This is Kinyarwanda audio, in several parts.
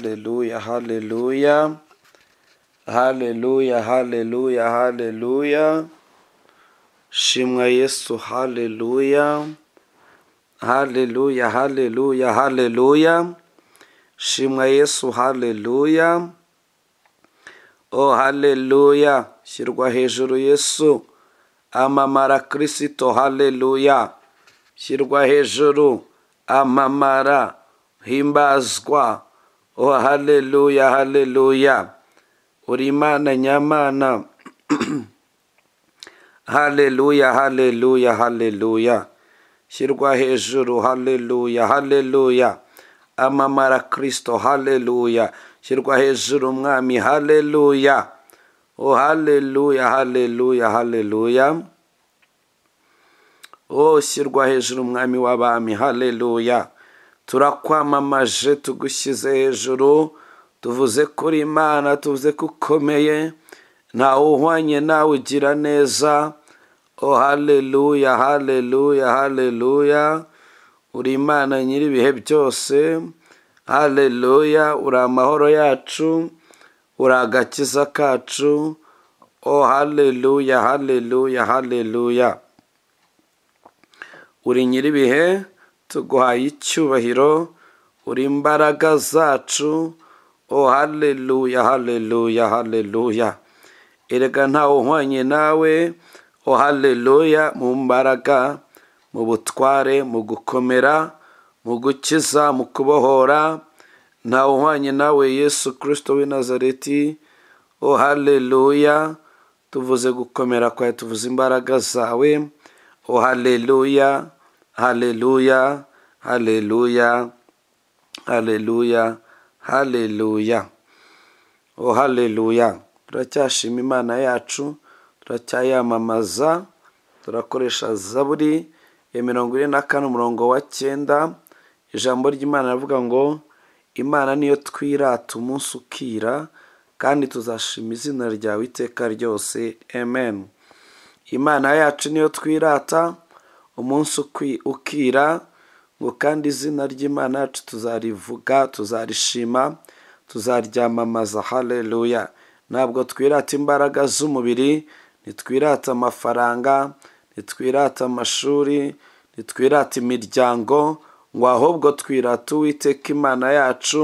Hallelujah, hallelujah. Hallelujah, hallelujah, hallelujah. Shimwa Yesu, hallelujah. Hallelujah, hallelujah, hallelujah. Shimwa Yesu, hallelujah. Oh, hallelujah. Shyirwa hejuru Yesu. Amamara Kristo, hallelujah. Shyirwa hejuru. Amamara. Himbazwa. Oh, hallelujah, hallelujah. uri imana nyamana haleluya haleluya haleluya shyirwa hejuru haleluya haleluya amamara kristo haleluya shyirwa hejuru umwami haleluya o haleluya haleluya haleluya o shyirwa hejuru umwami w'abami haleluya turakwamamaje tugushyize hejuru tuvuze ko uri imana tuvuze ko ukomeye ntawe uhwanye nawe ugira neza o haleluya haleluya haleluya uri imana nyiri ibihe byose haleluya uri amahoro yacu uri agakiza kacu o haleluya haleluya haleluya uri nyiri ibihe tuguhaye icyubahiro uri imbaraga zacu o haleluya haleluya haleluya erega ntawe uhwanye nawe o haleluya mu mbaraga mu butware mu gukomera mu gukiza mu kubohora ntawe uhwanye nawe yesu kirisito w'i nazareti o haleluya tuvuze gukomera kwawe tuvuze imbaraga zawe o haleluya haleluya haleluya haleluya haleluya o haleluya turacyashima imana yacu turacyayamamaza turakoresha zaburi ya mirongo ine na kane umurongo wa cyenda ijambo ry'imana rivuga ngo imana niyo twirata umunsi ukira kandi tuzashima izina ryawe iteka ryose amen imana yacu niyo twirata umunsi ukira ngo kandi izina ry'imana yacu tuzarivuga tuzarishima tuzaryamamaza haleluya ntabwo twirata imbaraga z'umubiri ntitwirata amafaranga ntitwirata amashuri ntitwirata imiryango ngo ahubwo twirata uwiteka imana yacu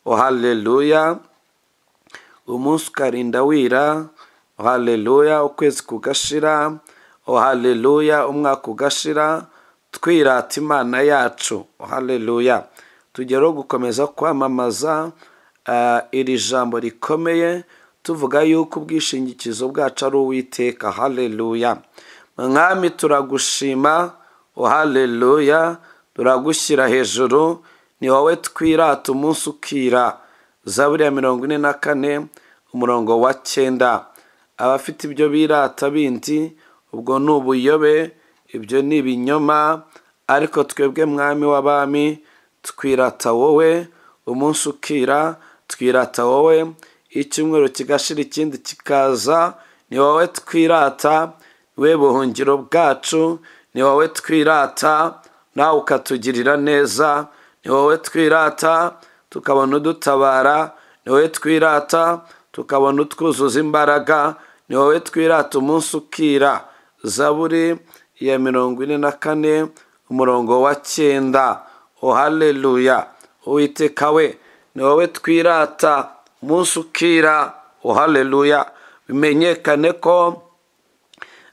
o haleluya umunsi ukarinda wira o haleluya ukwezi kugashira o haleluya umwaka ugashira twirata imana yacu haleluya tugereho gukomeza kwamamaza iri jambo rikomeye tuvuga yuko ubwishingikizo bwacu ari uwiteka haleluya mwami turagushima haleluya turagushyira hejuru ni wowe twirata umunsi ukira zaburi ya mirongo ine na kane umurongo wa cyenda abafite ibyo birata bindi ubwo ni ubuyobe ibyo ni ibinyoma ariko twebwe mwami w'abami twirata wowe umunsi ukira twirata wowe icyumweru kigashira ikindi kikaza ni wowe twirata we buhungiro bwacu ni wowe twirata nawe ukatugirira neza ni wowe twirata tukabona udutabara ni wowe twirata tukabona utwuzuza imbaraga ni wowe twirata umunsi ukira zaburi ya mirongo ine na kane umurongo wa cyenda o haleluya uwiteka we ni wowe twirata umunsi ukira o haleluya bimenyekane ko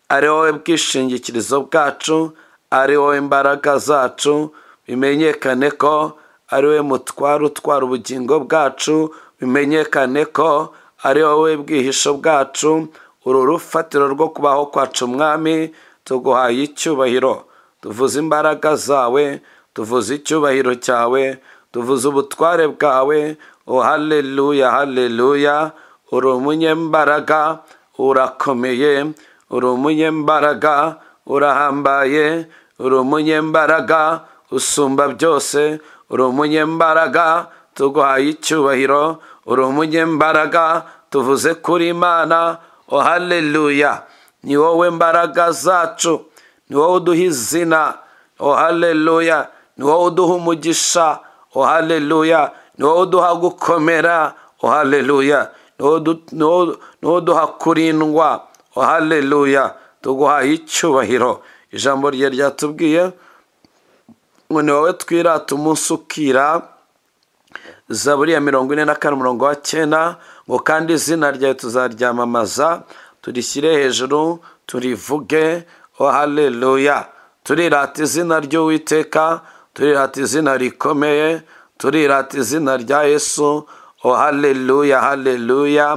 ari wowe bwishingikirizo bwacu ari wowe imbaraga zacu bimenyekane ko ari wowe mutwara utwara ubugingo bwacu bimenyekane ko ari wowe bwihisho bwacu uru rufatiro rwo kubaho kwacu umwami tuguhaye icyubahiro tuvuze imbaraga zawe tuvuze icyubahiro cyawe tuvuze ubutware bwawe o haleluya haleluya uri umunyembaraga urakomeye uri umunyembaraga urahambaye uri umunyembaraga usumba byose uri umunyembaraga tuguhaye icyubahiro uri umunyembaraga tuvuze kuri imana o haleluya ni wowe mbaraga zacu ni wowe uduha izina o haleluya ni wowe uduha umugisha o haleluya ni wowe uduha gukomera o haleluya ni wowe uduha kurindwa o haleluya tuguhaye icyubahiro ijambo rye ryatubwiye ngo ni wowe twirata umunsi ukira zaburi ya mirongo ine na kane umurongo wa cyenda ngo kandi izina ryawe tuzaryamamaza turishyire hejuru turivuge o haleluya turirata izina ry'uwiteka turirata izina rikomeye turirata izina rya yesu o haleluya haleluya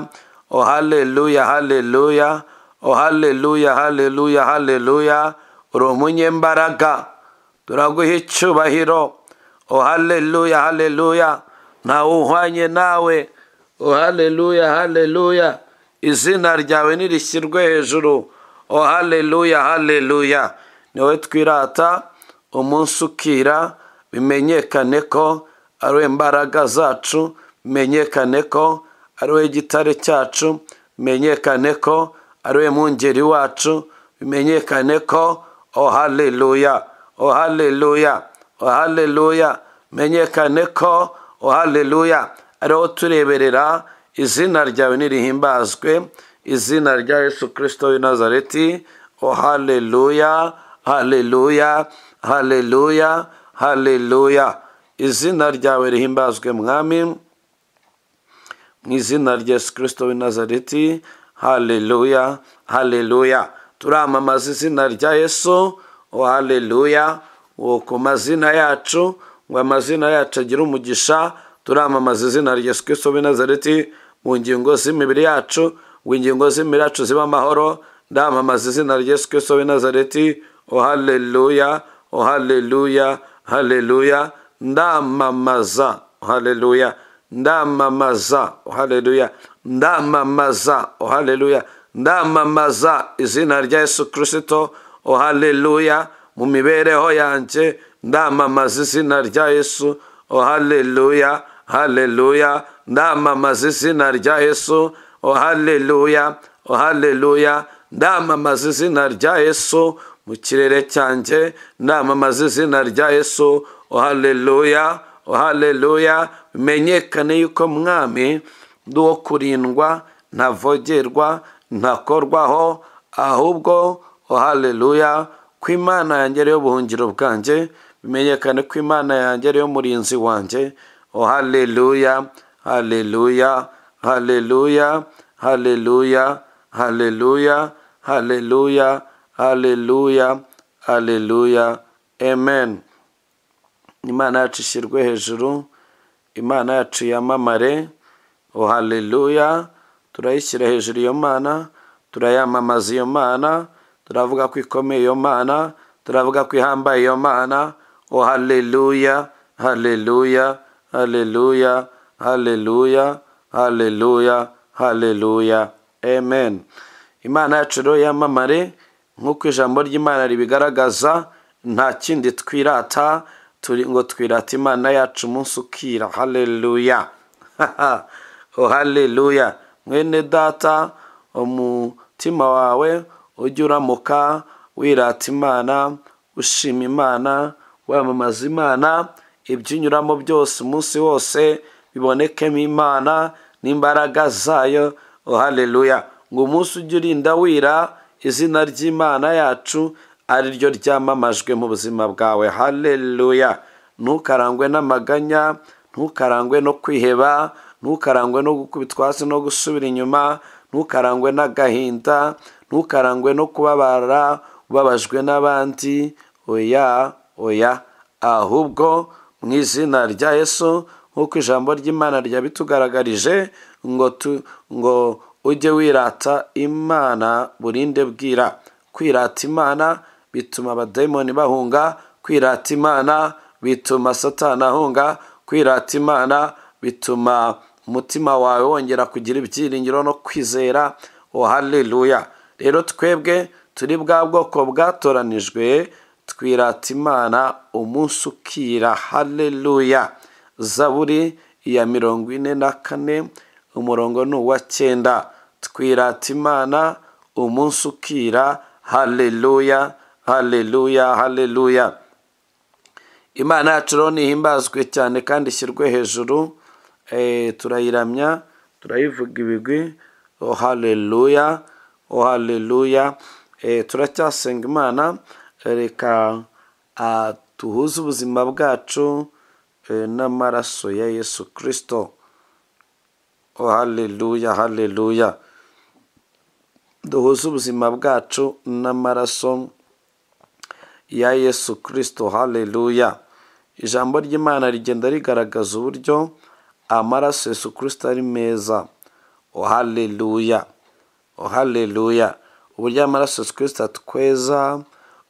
o haleluya haleluya o haleluya haleluya haleluya uri umunyembaraga turaguha icyubahiro o haleluya haleluya ntawe uhwanye nawe o haleluya haleluya izina ryawe nirishyirwe hejuru o haleluya haleluya ni wowe twirata umunsi ukira bimenyekane ko ari we mbaraga zacu bimenyekane ko ari we gitare cyacu bimenyekane ko ari we mwungeri wacu bimenyekane ko o haleluya o haleluya o haleluya bimenyekane ko o haleluya ariho tureberera izina ryawe nirihimbazwe izina rya yesu kirisito w'i nazareti o haleluya haleluya haleluya haleluya izina ryawe rihimbazwe mwami mu izina rya yesu kirisito w'i nazareti haleluya haleluya turamamaza izina rya yesu o haleluya uwo ku mazina yacu ngo amazina yacu agire umugisha turamamaza izina rya yesu kirisito w'i nazareti mu ngingo z'imibiri yacu ngo ingingo z'imibiri yacu zibe amahoro ndamamaza izina rya yesu kirisito w'i nazareti o haleluya o haleluya haleluya ndamamaza haleluya ndamamaza haleluya ndamamaza haleluya ndamamaza izina rya yesu kirisito haleluya mu mibereho yanjye ndamamaza izina rya yesu haleluya haleluya ndamamaza izina rya yesu haleluya haleluya ndamamaza izina rya yesu mu kirere cyanjye ndamamaza izina rya yesu haleluya haleluya bimenyekane yuko mwami ndi uwo kurindwa ntavogerwa ntakorwaho ahubwo haleluya ko imana yanjye ariyo buhungiro bwanjye bimenyekane ko imana yanjye ariyo murinzi wanjye haleluya haleluya haleluya haleluya haleluya haleluya haleluya haleluya amen imana yacu ishyirwe hejuru imana yacu yamamare o haleluya turayishyira hejuru iyo mana turayamamaza iyo mana turavuga ko ikomeye iyo mana turavuga ko ihambaye iyo mana o haleluya haleluya haleluya haleluya haleluya haleluya amen imana yacu rero yamamare nk'uko ijambo ry'imana ribigaragaza nta kindi twirata turi ngo twirata imana yacu umunsi ukira haleluya o haleluya mwene data umutima wawe ujye uramuka wirata imana ushima imana wamamaza imana ibyo unyuramo byose umunsi wose bibonekemo imana n'imbaraga zayo o haleluya ngo umunsi ujye urinda wira izina ry'imana yacu ari ryo ryamamajwe mu buzima bwawe haleluya ntukarangwe n'amaganya ntukarangwe no kwiheba ntukarangwe no gukubitwa hasi no gusubira inyuma ntukarangwe n'agahinda ntukarangwe no kubabara ubabajwe n'abandi oya oya ahubwo mu izina rya yesu nk'uko ijambo ry'imana ryabitugaragarije ngo ngo ujye wirata imana burinde bwira kwirata imana bituma abadayimoni bahunga kwirata imana bituma satana ahunga kwirata imana bituma umutima wawe wongera kugira ibyiringiro no kwizera o haleluya rero twebwe turi bwa bwoko bwatoranijwe twirata imana umunsi ukira haleluya zaburi ya mirongo ine na kane umurongo ni uwa cyenda twirata imana umunsi ukira haleluya haleluya haleluya imana yacu rero nihimbazwe cyane kandi ishyirwe hejuru eh, turayiramya turayivuga ibigwi o haleluya o haleluya eh, turacyasenga imana reka ah, tuhuze ubuzima bwacu eh, n'amaraso ya yesu kirisito o haleluya haleluya duhuze ubuzima bwacu n'amaraso ya yesu kirisito haleluya ijambo ry'imana rigenda rigaragaza uburyo amaraso yesu kirisito ari meza o haleluya o haleluya uburyo amaraso yesu kirisito atweza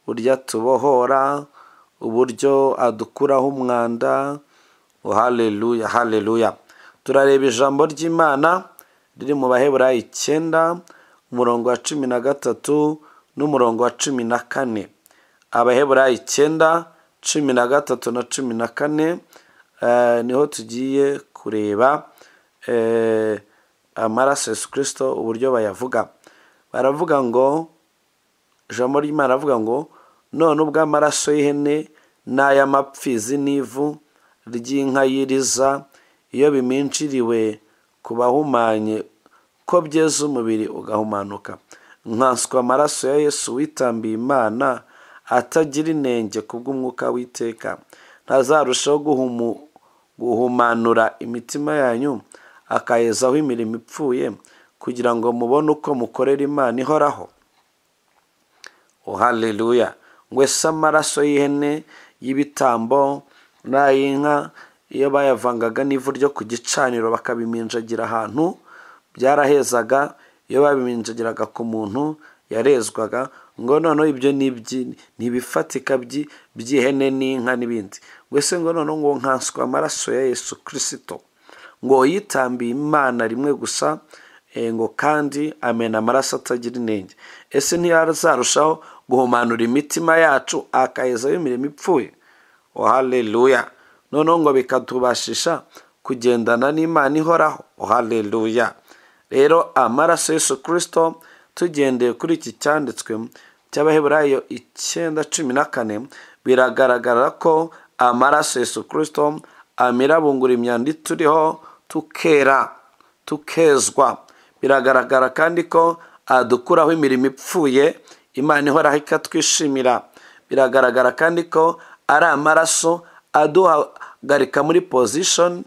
uburyo atubohora uburyo adukuraho umwanda o haleluya haleluya turareba ijambo ry'imana riri mu baheburayo icyenda umurongo wa cumi na gatatu n'umurongo wa cumi na kane abaheburayo icyenda cumi na gatatu na cumi na kane eh, niho tugiye kureba eh, amaraso yesu kirisito uburyo bayavuga baravuga ngo ijambo ry'imana aravuga ngo none ubwo amaraso y'ihene n'ay'amapfizi n'ivu ry'inka y'iriza iyo biminshiriwe ku bahumanye ko byeza umubiri ugahumanuka nkanswe amaraso ya yesu witambiye imana atagira inenge kubw'umwuka w'iteka ntazarushaho guhumu- guhumanura imitima yanyu akayezaho imirimo ipfuye kugira ngo mubone uko mukorera imana ihoraho o haleluya ngwese amaraso y'ihene y'ibitambo n'ay'inka iyo bayavangaga n'ivu ryo ku gicaniro bakabiminjagira ahantu byarahezaga iyo babiminjagiraga ku muntu yarezwaga ngo noneho ibyo ni ibyi- ntibifatika byi- by'ihene n'inka n'ibindi ngwese ngo noneho ngo nkanswe amaraso ya yesu kirisito ngo yitambiye imana rimwe gusa eh, ngo kandi amena amaraso atagira inenge ese ntiyazarushaho guhumanura imitima yacu akayezaho imirimo ipfuye o haleluya noneho ngo bikatubashisha kugendana n'imana ihoraho o haleluya rero amaraso yesu kirisito tugendeye kuri iki cyanditswe cy'abaheburayo icyenda cumi na kane biragaragara ko amaraso yesu kirisito amirabungura imyanda ituriho tukera tukezwa biragaragara kandi ko adukuraho imirimo ipfuye imana ihoraho ikatwishimira biragaragara kandi ko ari amaraso aduhagarika muri pozishoni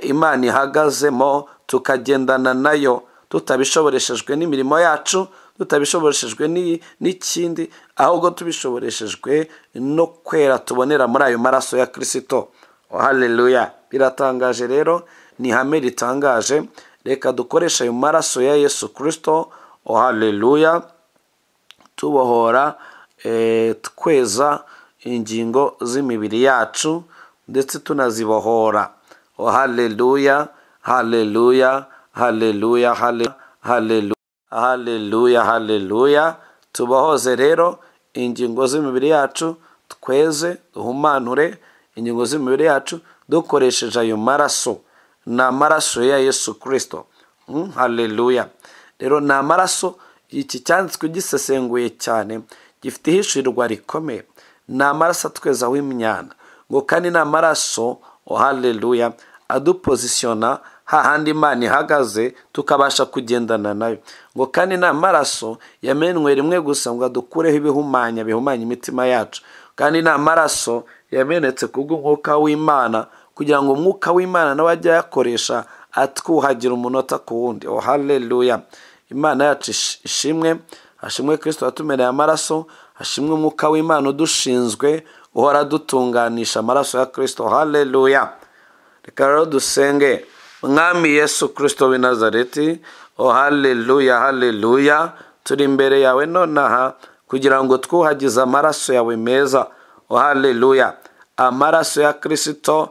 imana ihagazemo tukagendana nayo tutabishoboreshejwe n'imirimo yacu tutabishoboreshejwe n'i- n'ikindi ahubwo tubishoboreshejwe no kwera tubonera muri ayo maraso ya kirisito haleluya biratangaje rero ni ihame ritangaje reka dukoreshe ayo maraso ya yesu kirisito o haleluya tubohora eh, tweza ingingo z'imibiri yacu ndetse tunazibohora o haleluya haleluya haleluya hale- haleluya haleluya haleluya tubohoze rero ingingo z'imibiri yacu tweze duhumanure ingingo z'imibiri yacu dukoresheje ayo maraso ni amaraso ya yesu kirisito Mm, haleluya rero ni amaraso iki cyanditswe gisesenguye cyane gifite ihishurirwa rikomeye ni amaraso atwezaho imyanda ngo kandi ni amaraso oh haleluya adupozisiyona hahandi imana ihagaze tukabasha kugendana nayo ngo kandi ni amaraso yamenwe rimwe gusa ngo adukureho ibihumanya bihumanya imitima yacu kandi ni amaraso yamenetse kubw'umwuka w'imana kugira ngo umwuka w'imana nawe ajye ayakoresha atwuhagira umunota ku wundi oh haleluya imana yacu ish- ishimwe hashimwe kirisito watumereye amaraso hashimwe umwuka w'imana udushinzwe uhora adutunganisha amaraso ya kirisito haleluya reka rero dusenge mwami yesu kirisito w'i nazareti o haleluya haleluya turi imbere yawe nonaha kugira ngo twuhagize amaraso yawe meza o haleluya amaraso ya kirisito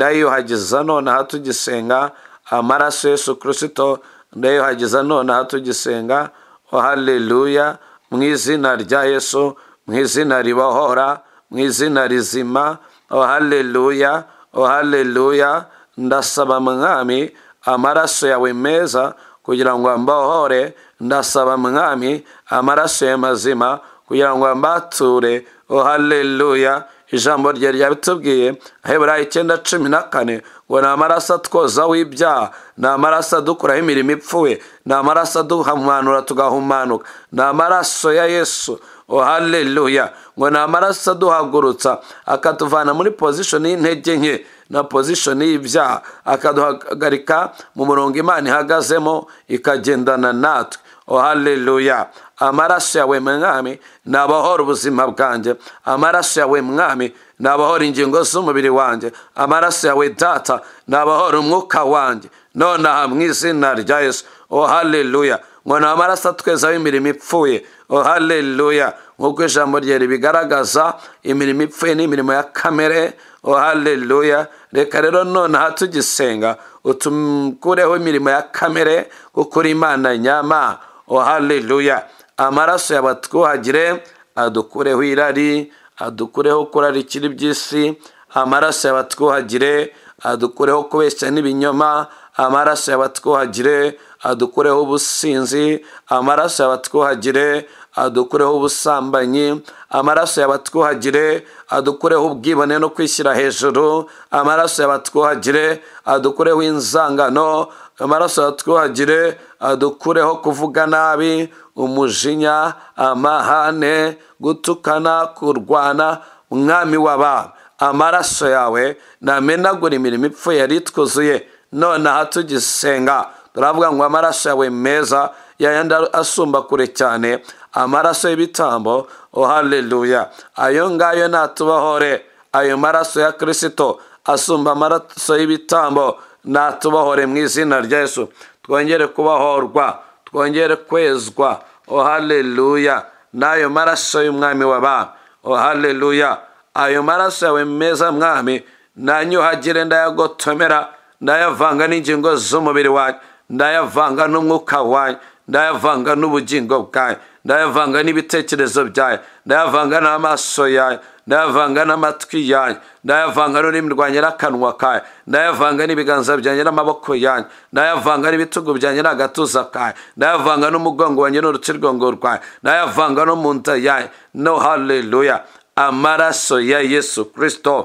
ndayuhagiza nonaha tugisenga amaraso yesu kirisito ndayuhagiza nonaha tugisenga o haleluya mu izina rya yesu mu izina ribohora mu izina rizima o haleluya o haleluya ndasaba mwami amaraso yawe meza kugira ngo ambohore ndasaba mwami amaraso yawe mazima kugira ngo ambature o haleluya ijambo rye ryabitubwiye aheburayo icyenda cumi na kane ngo ni amaraso atwozaho ibyaha ni amaraso adukuraho imirimo ipfuye ni amaraso aduhumanura tugahumanuka ni amaraso ya yesu oh haleluya ngo ni amaraso aduhagurutsa akatuvana muri pozishoni y'intege nke na pozishoni y'ibyaha akaduhagarika mu murongo imana ihagazemo ikagendana natwe oh haleluya amaraso yawe mwami ni abahora ubuzima bwanjye amaraso yawe mwami ni abahora ingingo z'umubiri wanjye amaraso yawe data ni abahora umwuka wanjye nonaha mu izina rya yesu oh haleluya ngo ni amaraso atwezaho imirimo ipfuye oh haleluya nk'uko ijambo rye ribigaragaza imirimo ipfuye ni imirimo ya kamere oh haleluya reka rero nonaha tugisenga utukureho imirimo ya kamere kuko uri imana nyama oh haleluya amaraso y'abatwuhagire adukureho irari adukureho kurarikira iby'isi amaraso y'abatwuhagire adukureho kubeshya n'ibinyoma amaraso y'abatwuhagire adukureho ubusinzi amaraso y'abatwuhagire adukureho ubusambanyi amaraso y'abatwuhagire adukureho ubwibone no kwishyira hejuru amaraso y'abatwuhagire adukureho inzangano amaraso y'abatwuhagire adukureho kuvuga nabi umujinya amahane gutukana kurwana umwami w'abami amaraso yawe namenagura imirimo ipfuye yari itwuzuye nonaha tugisenga turavuga ngo amaraso yawe meza yayandi asumba kure cyane amaraso y'ibitambo oh haleluya ayo ngayo natubohore ayo maraso ya kirisito asumba amaraso y'ibitambo natubohore mu izina rya yesu twongere kubohorwa twongere kwezwa oh haleluya n'ayo maraso y'umwami w'abami oh haleluya ayo maraso yawe meza mwami nanyuhagire ndayagotomera ndayavanga n'ingingo z'umubiri wanyu ndayavanga n'umwuka wanyu ndayavanga n'ubugingo bwanyu ndayavanga n'ibitekerezo byanyu ndayavanga n'amaso yanyu ndayavanga n'amatwi yanyu ndayavanga n'ururimi rwanjye n'akanwa kanyu ndayavanga n'ibiganza byanjye n'amaboko yanyu ndayavanga n'ibitugu byanjye n'agatuza kanyu ndayavanga n'umugongo wanjye n'urutirigongo rwanyu ndayavanga no mu nda yanyu no haleluya amaraso ya yesu kirisito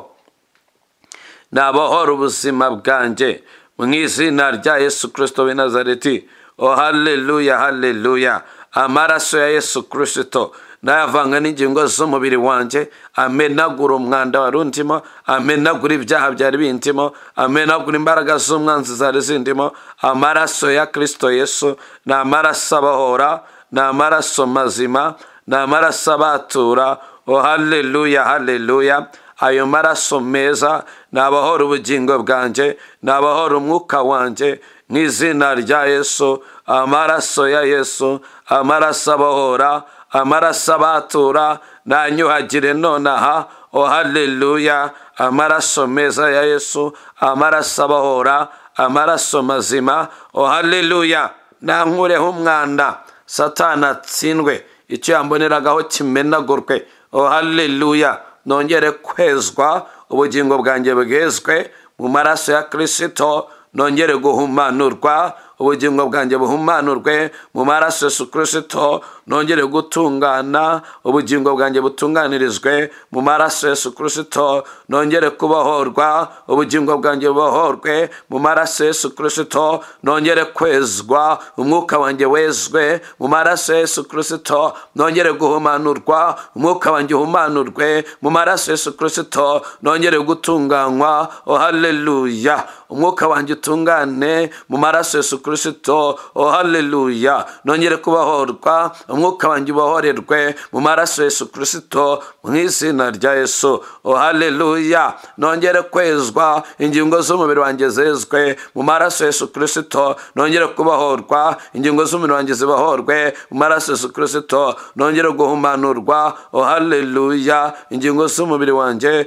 ni abahora ubuzima bwanjye mu izina rya yesu kirisito w'i nazareti oh haleluya haleluya amaraso ya yesu kirisito nayavanga n'ingingo z'umubiri wanjye amenagura umwanda wari undimo amenagura ibyaha byari bindimo amenagura imbaraga z'umwanzi zari zindimo amaraso ya kirisito yesu ni amaraso abahora ni amaraso mazima ni amaraso abatura oh haleluya haleluya ayo maraso meza ni abahora ubugingo bwanjye ni abahora umwuka wanjye mu izina rya yesu amaraso ya yesu amaraso abahora amaraso abatura nanyuhagire nonaha oh haleluya amaraso meza ya yesu amaraso abahora amaraso mazima oh haleluya nankureho umwanda satana atsindwe icyo yamboneraga kimenagurwe oh haleluya nongere kwezwa ubugingo bwanjye bwezwe mu maraso ya kirisito nongere guhumanurwa ubugingo bwanjye buhumanurwe mu maraso yesu kirisito nongere gutungana ubugingo bwanjye butunganirizwe mu maraso yesu kirisito nongere kubohorwa ubugingo bwanjye bubohorwe mu maraso yesu kirisito nongere kwezwa umwuka wanjye wezwe mu maraso yesu kirisito nongere guhumanurwa umwuka wanjye uhumanurwe mu maraso yesu kirisito nongere gutunganywa oh haleluya umwuka wanjye utungane mu maraso yesu kirisito oh haleluya nongere kubohorwa umwuka wanjye ubohorerwe mu maraso yesu kirisito mu izina rya yesu oh haleluya nongere kwezwa ingingo z'umubiri wanjye zezwe mu maraso yesu kirisito nongere kubohorwa ingingo z'umubiri wanjye zibohorwe mu maraso yesu kirisito nongere guhumanurwa oh haleluya ingingo z'umubiri wanjye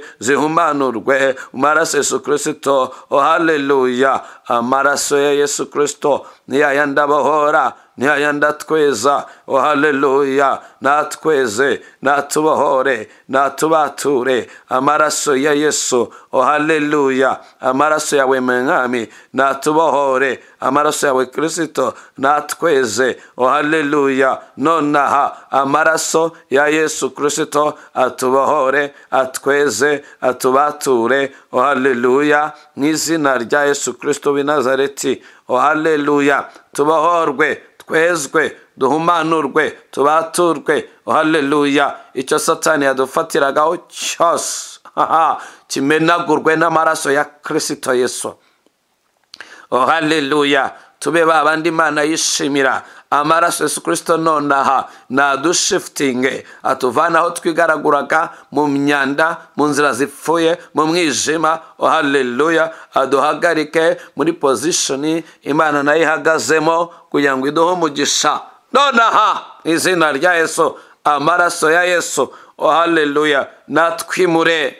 zihumanurwe mu maraso yesu kirisito oh haleluya amaraso ya yesu kirisito ni yayandi abahora ntiyayandi atweza o haleluya natweze natubohore natubature amaraso ya yesu o haleluya amaraso yawe mwami natubohore amaraso yawe kirisito natweze o haleluya nonaha amaraso ya yesu kirisito atubohore atweze atubature o haleluya mu izina rya yesu kirisito w'i nazareti o haleluya tubohorwe twezwe duhumanurwe tubaturwe o haleluya icyo satani yadufatiragaho cyose haha, kimenagurwe n'amaraso ya kirisito yesu o haleluya tube ba bandi imana yishimira amaraso yesu kirisito nonaha nadushifitinge atuvana aho twigaraguraga mu myanda mu nzira zipfuye mu mwijima o haleluya aduhagarike muri pozishoni imana nayo ihagazemo kugira ngo iduhe umugisha nonaha mu izina rya yesu amaraso ya yesu o haleluya natwimure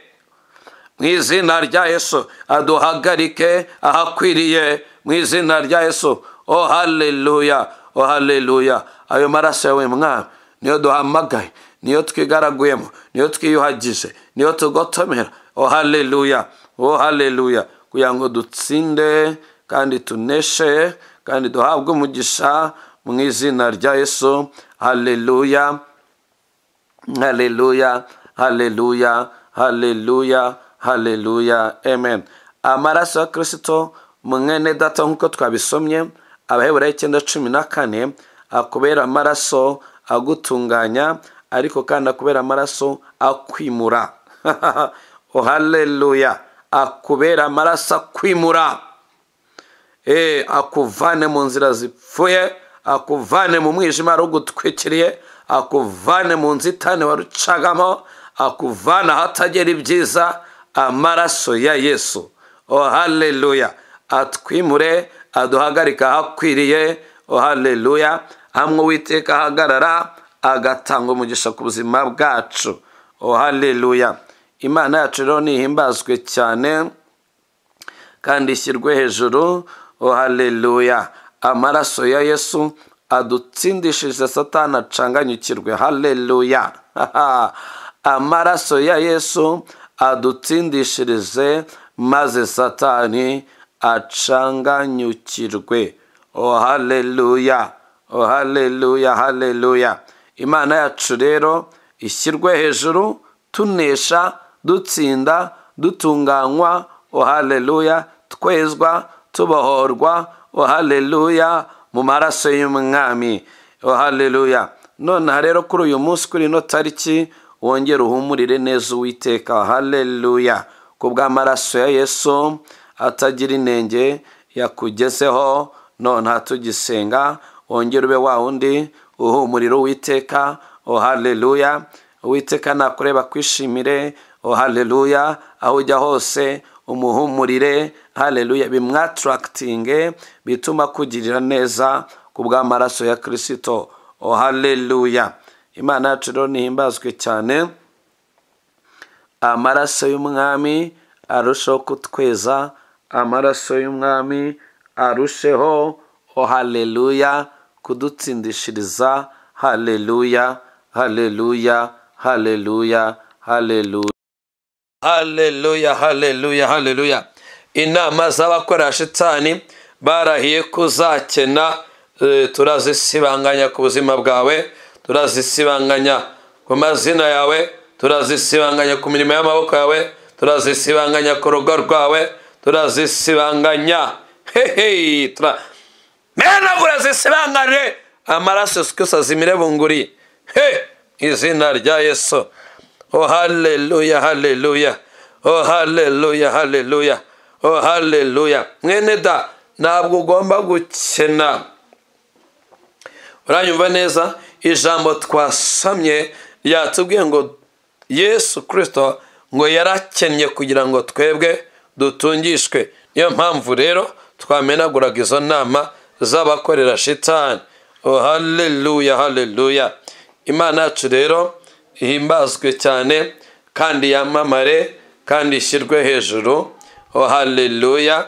mu izina rya yesu aduhagarike ahakwiriye mu izina rya yesu o haleluya o haleluya ayo maraso yawe mwami niyo duhamagaye niyo twigaraguyemo niyo twiyuhagije niyo tugotomera o haleluya o haleluya kugira ngo dutsinde kandi tuneshe kandi duhabwe umugisha mu izina rya yesu haleluya haleluya haleluya haleluya haleluya amen amaraso ya kirisito mwene data nk'uko twabisomye abaheburayo icyenda cumi na kane akubera amaraso agutunganya ariko kandi akubera amaraso akwimura o haleluya akubera amaraso akwimura Eh, akuvane mu nzira zipfuye akuvane mu mwijima wari ugutwikiriye akuvane mu nzitane warucagamo akuvana ahatagera ibyiza amaraso ya yesu o haleluya atwimure aduhagarika ahakwiriye o haleluya hamwe uwiteka ahagarara agatanga umugisha ku buzima bwacu o haleluya imana yacu rero nihimbazwe cyane kandi ishyirwe hejuru o haleluya amaraso ya yesu adutsindishije satani acanganyukirwe haleluya amaraso ya yesu adutsindishirize maze satani acanganyukirwe o haleluya o haleluya haleluya imana yacu rero ishyirwe hejuru tunesha dutsinda dutunganywa o haleluya twezwa tubohorwa o haleluya mu maraso y'umwami o haleluya nonaha rero kuri uyu munsi kuri ino tariki wongere uhumurire neza uwiteka haleluya ku bw'amaraso ya yesu atagira inenge yakugezeho none hatugisenga wongere ube wa wundi uhumurira uwiteka o haleluya uwiteka nakureba kwishimire o haleluya aho ujya hose umuhumurire haleluya bimwatarakitinge bituma akugirira neza ku bw'amaraso ya kirisito o haleluya imana yacu rero nihimbazwe cyane amaraso y'umwami arusheho kutweza amaraso y'umwami arusheho o haleluya kudutsindishiriza haleluya haleluya haleluya haleluya haleluya haleluya haleluya inama z'abakora shitani barahiye kuzakena eh, turazisibanganya ku buzima bwawe turazisibanganya ku mazina yawe turazisibanganya ku mirimo y'amaboko yawe turazisibanganya ku rugo rwawe turazisibanganya hehe tura menagura zisibangane amaraso yose azimire bunguri he izina rya yesu o haleluya haleluya o haleluya haleluya o haleluya mwene da ntabwo ugomba gukena uranyumva neza ijambo twasomye ryatubwiye ngo yesu kirisito ngo yarakennye kugira ngo twebwe dutungishwe niyo mpamvu rero twamenaguraga izo nama z'abakorera shitani o haleluya haleluya imana yacu rero ihimbazwe cyane kandi yamamare kandi ishyirwe hejuru o haleluya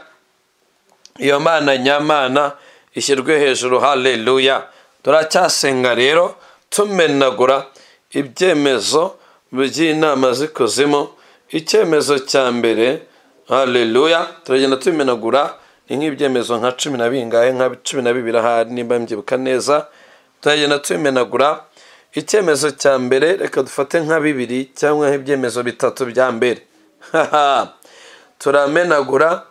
iyo mana nyamana ishyirwe hejuru haleluya turacyasenga rero tumenagura ibyemezo by'inama z'ikuzimu icyemezo cya mbere haleluya turagenda tubimenagura ni nk'ibyemezo nka cumi na bingahe nka cumi na bibiri ahari nimba mbyibuka neza turagenda tubimenagura icyemezo cya mbere reka dufate nka bibiri cyangwa nk'ibyemezo bitatu bya mbere turamenagura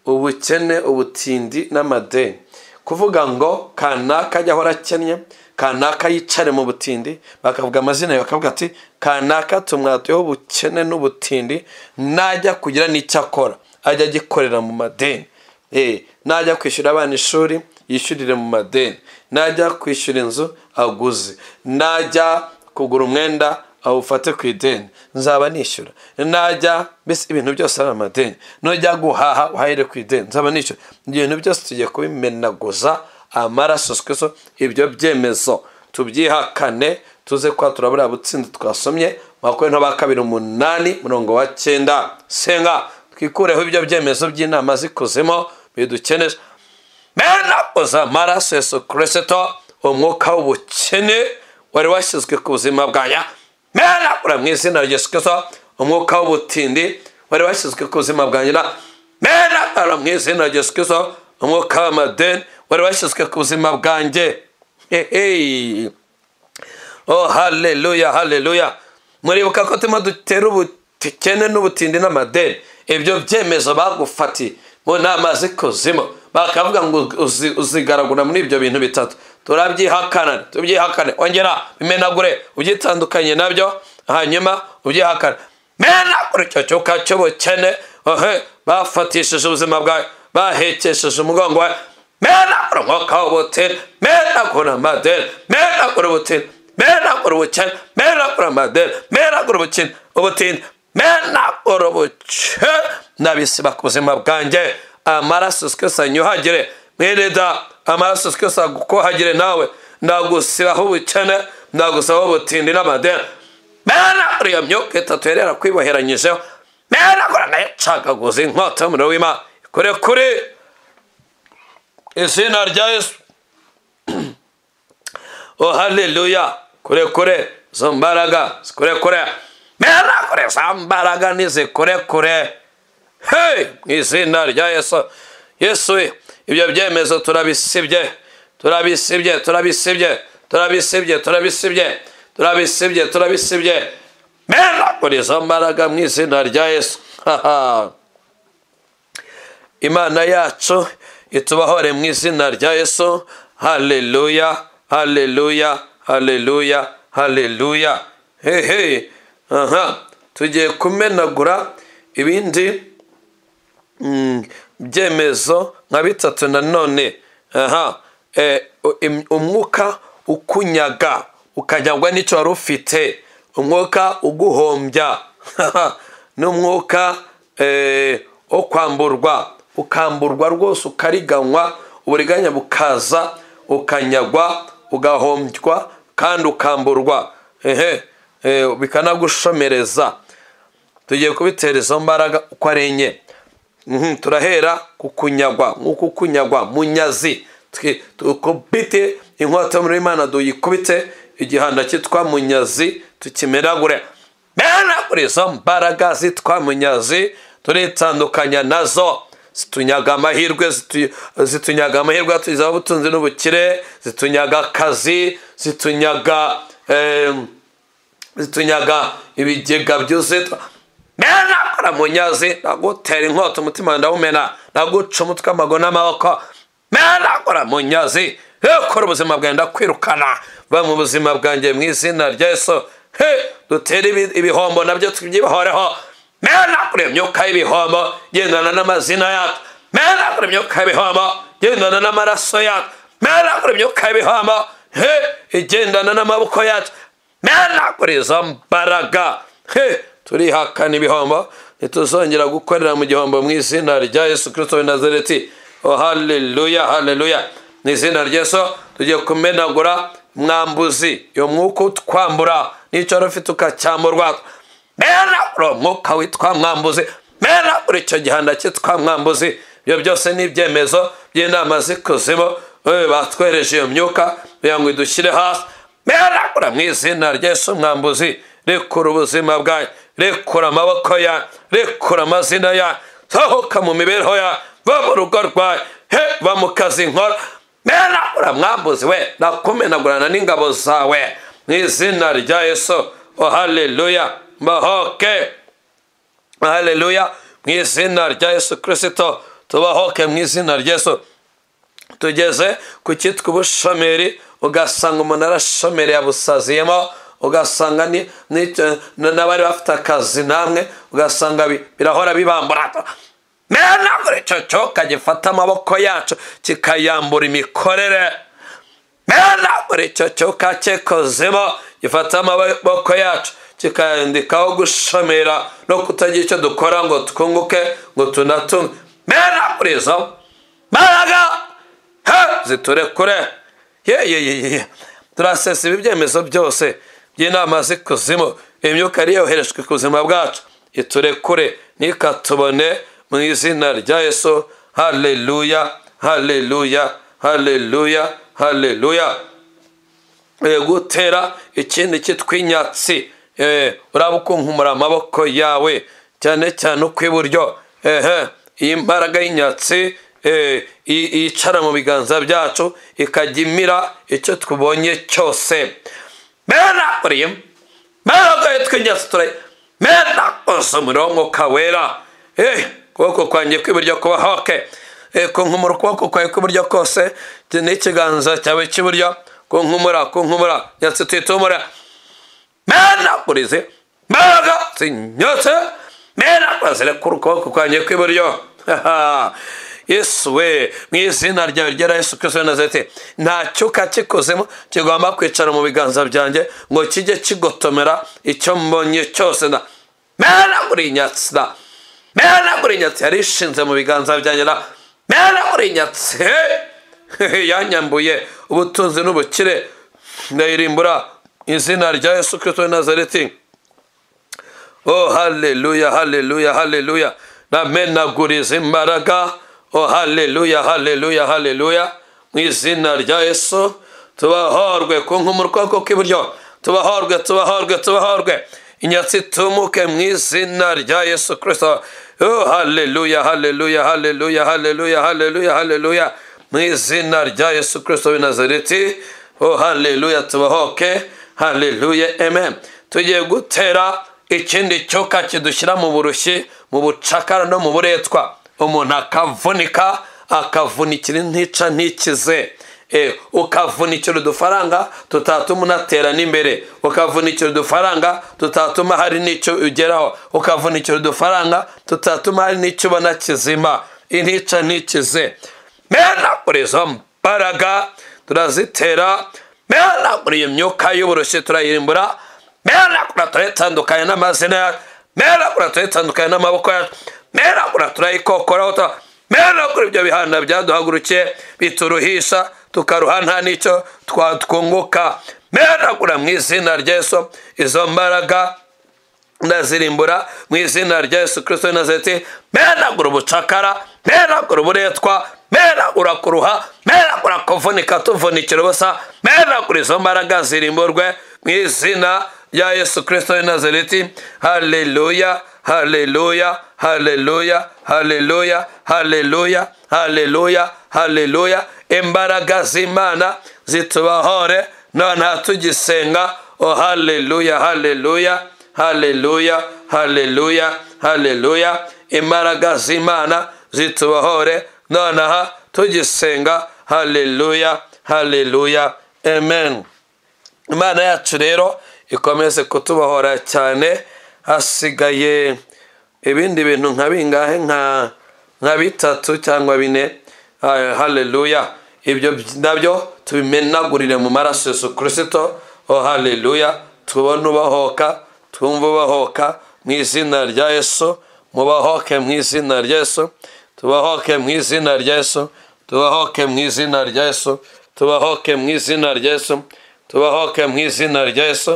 ubukene ubutindi n'amadeni kuvuga ngo kanaka ajya ahora akennye kanaka yicare mu butindi bakavuga amazina yawe bakavuga ati kanaka tumwatuyeho ubukene n'ubutindi najya kugira n'icyo akora ajya agikorera mu madeni najya kwishyura abana ishuri yishyurire mu madeni najya kwishyura inzu aguze najya kugura umwenda awufate ku ideni nzaba nishyura najya mbese ibintu byose ari amadeni nujya guhaha uhahire ku ideni nzaba nishyura ibintu byose tugiye kubimenaguza amaraso twese ibyo byemezo tubyihakane tuze kuba turabura butsinzi twasomye makumyabiri ba kabiri umunani murongo wa cyenda senga twikureho ibyo byemezo by'inama zikuzimo bidukeneje menaguza amaraso yesu kirisito umwuka w'ubukene wari washyizwe ku buzima bwaya menagura mu izina rya Yesu umwuka w'ubutindi wari washyizwe ku buzima bwa nyina menagura mu izina rya Yesu umwuka w'amadeni wari washyizwe ku buzima bwanjye oh haleluya haleluya muribuka ko turimo dutera ubukene n'ubutindi n'amadeni ibyo byemezo bagufati mu nama z'ikuzimu bakavuga ngo uzigaragura muri ibyo bintu bitatu turabyihakana tubyihakane ongera bimenagure ubyitandukanye nabyo hanyuma ubyihakane menagure icyo cyuka cy'ubukene bafatishije ubuzima bwawe bahekesheje umugongo wawe menagure umwuka w'ubutini menagure amadeni menagure ubutini menagure ubukene menagure amadeni menagure ubukini ubutini menagure ubuke nabisiba ku buzima bwanjye amaraso twese anyuhagire mwirida amaraso twese agukohagire nawe ndagusibaho ubukene ndagusabaho ubutindi n'amadeni menagura iyo myuka itatu yari yarakwiboheranyijeho menagura nayo icagaguza inkota y'umuriro w'imana ikore kuri izina rya yesu oh haleluya kure kure izo mbaraga zikure kure menagure za mbaraga nizikure kure hey mu izina rya yesu yesu we ibyo byemezo turabisibye turabisibye turabisibye turabisibye turabisibye turabisibye turabisibye menagura izo mbaraga mu izina rya yesu imana yacu itubahore mu izina rya yesu haleluya haleluya haleluya haleluya hehe aha tugiye kumenagura ibindi byemezo nka bitatu nanone aha umwuka ukunyaga ukanyagwa n'icyo wari ufite umwuka uguhombya n'umwuka wo kwamburwa ukamburwa rwose ukariganywa uburiganya bukaza ukanyagwa ugahombywa kandi ukamburwa ehe bikanagushomereza tugiye kubitera izo mbaraga uko ari enye turahera ku kunyagwa nk'uko kunyagwa munyazi tukubite inkota y'umuriro w'imana duyikubite igihanda cyitwa munyazi tukimeragure menagure izo mbaraga zitwa munyazi turitandukanya nazo zitunyaga amahirwe zitunyaga amahirwe tuziho ubutunzi n'ubukire zitunyaga akazi zitunyaga zitunyaga ibigega byuzuye menagura munyazi nagutera inkota umutima ndawumena naguca umutwe amaguru n'amaboko menagura munyazi ukora ubuzima bwawe ndakwirukana va mu buzima bwanjye mu izina rya yesu dutere ibihombo nabyo tubyibahoreho menagura imyuka y'ibihombo gendana n'amazina yacu menagura imyuka y'ibihombo gendana n'amaraso yacu menagura imyuka y'ibihombo igendana n'amaboko yacu menagura izo mbaraga turihakana ibihombo ntituzongera gukorera mu gihombo mu izina rya yesu kirisito w'i nazareti oh haleluya haleluya mu izina rya yesu tugiye kumenagura mwambuzi iyo mwuka utwambura n'icyo wari ufite ukacyamburwa menagura umwuka witwa mwambuzi menagura icyo gihanda cyitwa mwambuzi ibyo byose ni ibyemezo by'inama z'ikuzimu eh, batwereje iyo myuka kugira ngo idushyire hasi meragura mu izina ry'Yesu mwambuzi rekura ubuzima bwawe rekura amaboko ya rekura amazina ya sohoka mu mibereho ya va mu rugo rwawe he va mu kazi nkora meragura mwambuzi we nakumenagurana n'ingabo zawe mu izina rya yesu oh haleluya mbahoke haleluya mu izina rya yesu kirisito tubahoke mu izina rya yesu tugeze ku cyitwa ubushomeri ugasanga umuntu arashomereye abusaziyemo ugasanga ni- ni- n'abari bafite akazi namwe ugasanga bi- birahora bibambura menagura icyo cyoka gifata amaboko yacu kikayambura imikorere menagura icyo cyoka cyekozemo gifata amaboko yacu kikayandikaho gushomera no kutagira icyo dukora ngo twunguke ngo tunatunge menagura izo mbaraga he ziturekure ye ye ye ye ye turasesa ibi byemezo byose by'inama z'ikuzimu imyuka yari yoherejwe ku buzima bwacu iturekure ntikatubone mu izina rya yesu haleluya haleluya haleluya haleluya Eh, gutera ikindi cyitwa inyatsi Eh, uraba ukunkumura amaboko yawe cyane cyane ukw'iburyo ehe iyi mbaraga y'inyatsi eh, i- yicara mu biganza byacu ikajya imira icyo tubonye cyose mena uriye mena goye tw'inyatsi turaye mena ose umuriro w'umwuka wera Eh, ukuboko kwanjye kw'iburyo kuba hoke kunkumura ukuboko kwawe kw'iburyo kose n'ikiganza cyawe cy'iburyo kunkumura kunkumura nyatsi tuyitumura menagurize mbaraga zinyotse menagura zirekura ukuboko kwanjye kw'iburyo Haha. yesu we mu izina ryawe ryera yesu kristo w'i nazareti nta cyuka kikuzemo kigomba kwicara mu biganza byanjye ngo kijye kigotomera icyo mbonye cyose na menagura inyatsi na menagura inyatsi yari ishinze mu biganza byanjye na menagura inyatsi Hehe, yanyambuye ubutunzi n'ubukire ndayirimbura izina rya yesu kirisito w'i nazareti oh haleluya haleluya haleluya namenaguriza imbaraga oh haleluya haleluya haleluya mu izina rya yesu tubahorwe ku nkumura ukuboko kw'iburyo tubahorwe tubahorwe tubahorwe inyatsi tumuke mu izina rya yesu kirisito oh haleluya haleluya haleluya haleluya haleluya haleluya mu izina rya yesu kirisito w'i nazareti oh haleluya tubahoke haleluya amen tugiye gutera ikindi cyoka kidushyira mu burushyi mu bucakara no mu buretwa umuntu akavunika akavunikira intica ntikize Eh, ukavunikira udufaranga tutatuma unatera n'imbere ukavunikira udufaranga tutatuma hari n'icyo ugeraho ukavunikira udufaranga tutatuma hari n'icyo ubona kizima intica ntikize menagura izo mbaraga turazitera menagura iyo myuka y'uburushyi turayirimbura menagura turayitandukanya n'amazina yacu menagura turayitandukanya n'amaboko yacu menagura turayikokoraho tuba menagura ibyo bihanda byaduhagurukiye bituruhisha tukaruha nta n'icyo twatwunguka menagura mu izina rya Yesu izo mbaraga ndazirimbura mu izina rya yesu kirisito w'i nazareti menagura ubucakara menagura uburetwa menagura kuruha menagura kuvunika tuvunikira ubusa menagura izo mbaraga zirimburwe mu izina rya yesu kirisito w'i nazareti haleluya haleluya haleluya haleluya haleluya haleluya haleluya imbaraga z'imana zitubahore nonaha tugisenga oh haleluya haleluya haleluya haleluya haleluya imbaraga z'imana zitubahore nonaha tugisenga haleluya haleluya amen imana yacu rero ikomeze kutubahora cyane hasigaye ibindi bintu nka bingahe nka nka bitatu cyangwa bine Ah, haleluya ibyo nabyo tubimenagurire mu maraso yesu kirisito oh haleluya tubone ubahoka twumve ubahoka mu izina rya yesu mubahoke mu izina rya yesu tubahoke mu izina rya yesu tubahoke mu izina rya yesu tubahoke mu izina rya yesu tubahoke mu izina rya Yesu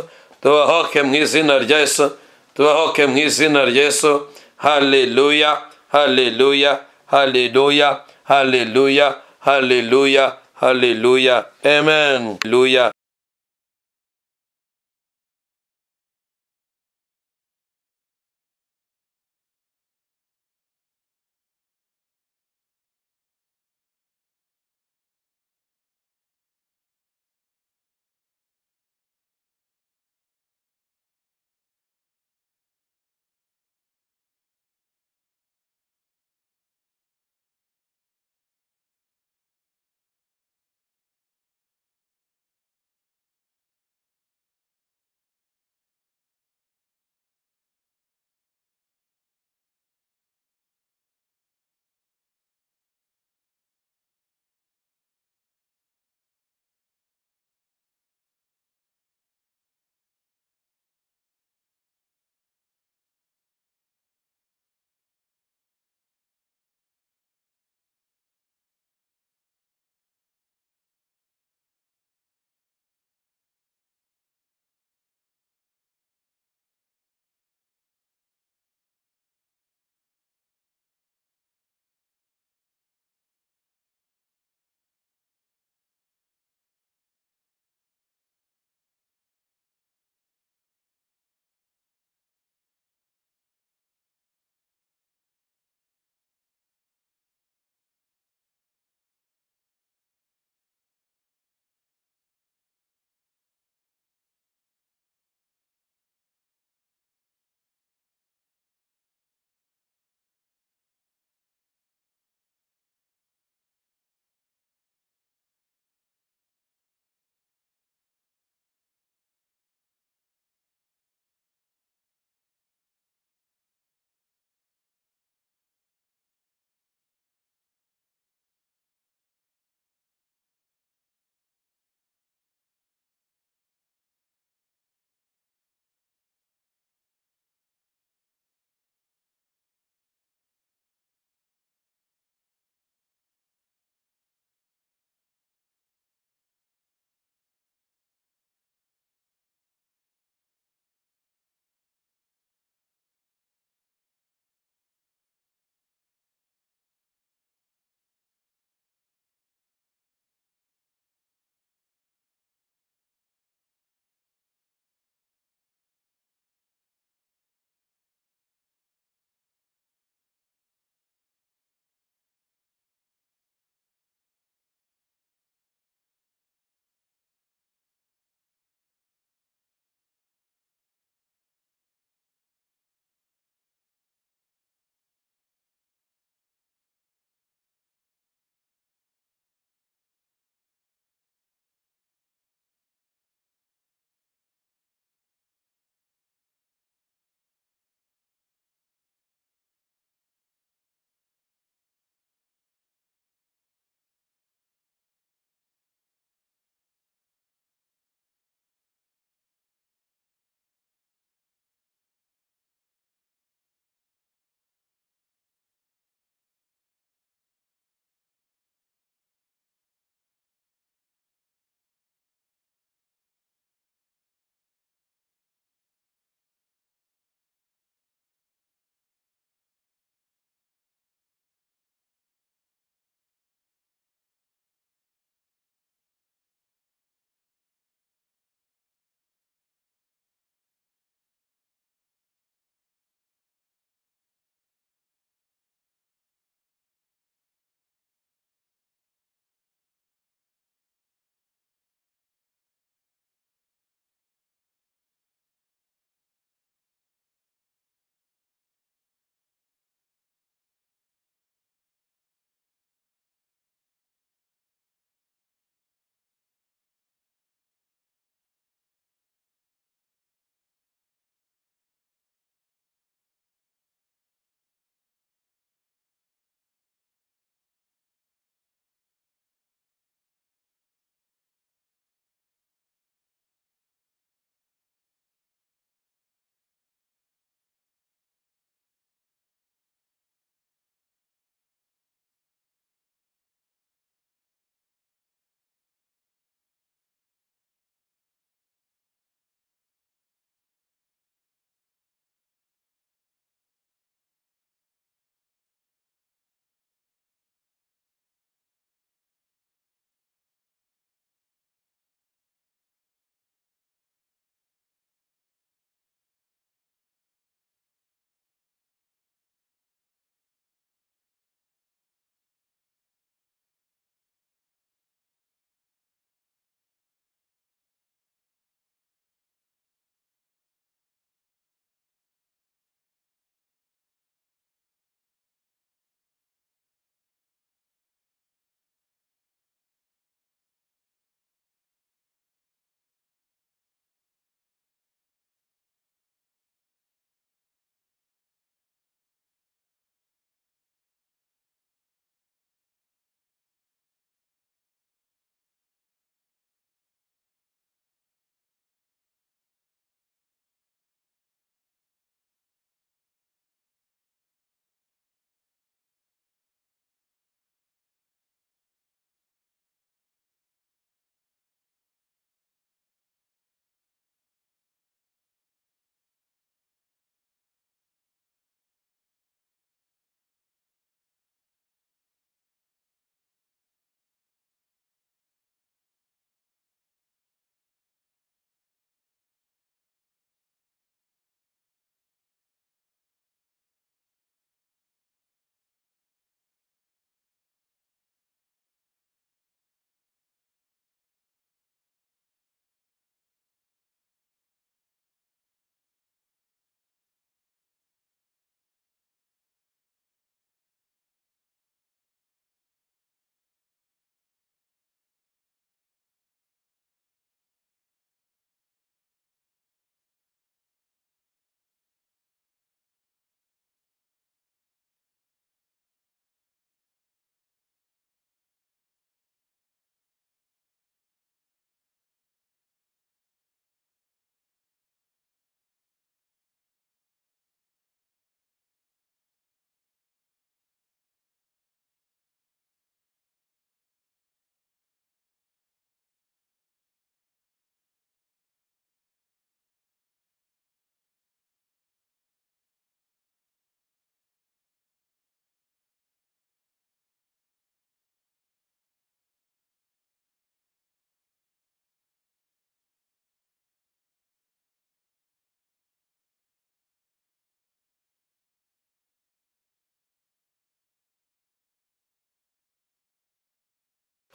tubahoke mu izina rya Yesu tubahoke mu izina rya Yesu haleluya haleluya haleluya haleluya haleluya haleluya amen haleluya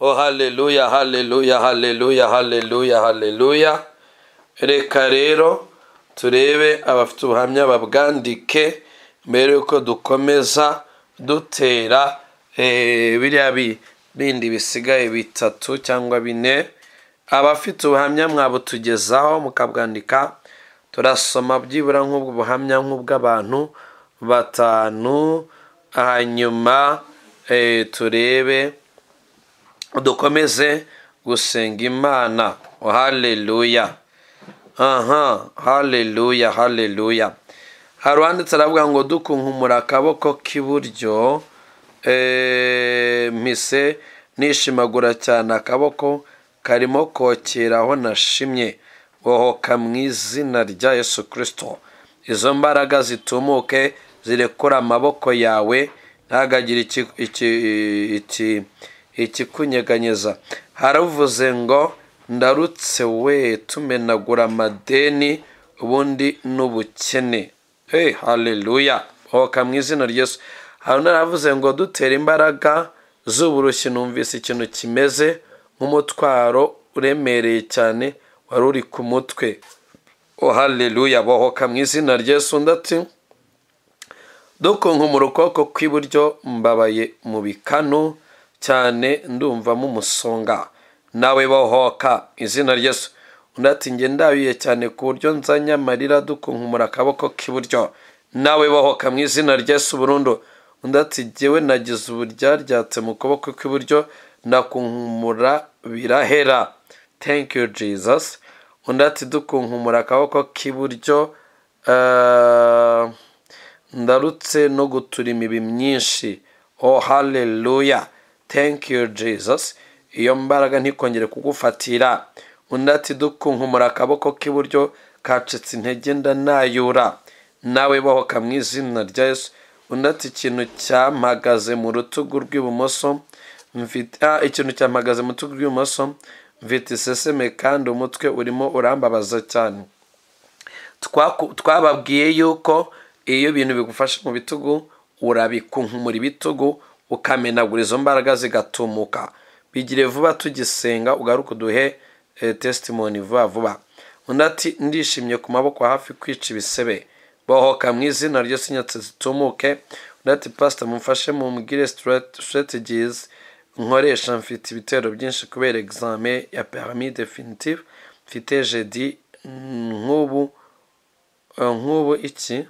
o haleluya haleluya haleluya haleluya haleluya reka rero turebe abafite ubuhamya babwandike mbere yuko dukomeza dutera eh, biriya bi- bindi bisigaye bitatu cyangwa bine abafite ubuhamya mwabutugezaho mukabwandika turasoma byibura nk'ubwo buhamya nk'ubw'abantu batanu hanyuma eh, turebe dukomeze gusenga imana haleluya aha haleluya haleluya hari uwanditse aravuga ngo dukunkumura akaboko k'iburyo eh, mpise nishimagura cyane akaboko karimo kokera aho nashimye bohoka mu izina rya yesu kirisito izo mbaraga zitumuke zirekura amaboko yawe ntagagire iki, iki, iki, ikikunyeganyeza haravuze ngo ndarutse we tumenagura amadeni ubundi n'ubukene hey haleluya hoka mu izina ry'esu hari undi aravuze ngo dutera imbaraga z'uburushyi numvise ikintu kimeze nk'umutwaro uremereye cyane wari uri ku mutwe oh haleluya bohoka mu izina ry'esu undi ati dukunkumura ukuboko kw'iburyo mbabaye mu bikanu cyane ndumvamo umusonga nawe bohoka izina ryesu undi ati njye ndabiye cyane ku buryo nzanye amarira dukunkumura akaboko k'iburyo nawe bohoka mu izina ryesu burundu undi ati jyewe nagize uburyaryatse mu kuboko kw'iburyo nakunkumura birahera thank you jesus undi ati dukunkumura akaboko k'iburyo eh, ndarutse no gutura imibi myinshi oh haleluya thank you jesus iyo mbaraga ntikongere kugufatira undi ati dukunkumura akaboko k'iburyo kacitse intege ndanayura nawe bohoka mu izina rya yesu undi ati ikintu cyampagaze mu rutugu rw'ibumoso mfite ah, ikintu cyampagaze mu rutugu rw'ibumoso mfite iseseme kandi umutwe urimo urambabaza cyane twaku- twababwiye yuko iyo ibintu bigufashe mu bitugu urabikunkumura ibitugu ukamenagura izo mbaraga zigatumuka bigire vuba tugisenga ugaruke uduhe eh, testimony vuba vuba undi ati ndishimye ku maboko hafi kwica ibisebe bohoka mu izina ryo sinyatse zitumuke undi ati pasita mumfashe mumbwire strate- strategies nkoresha mfite ibitero byinshi kubera examen ya permis definitive mfite jedi mm, nk'ubu Uh, nk'ubu iki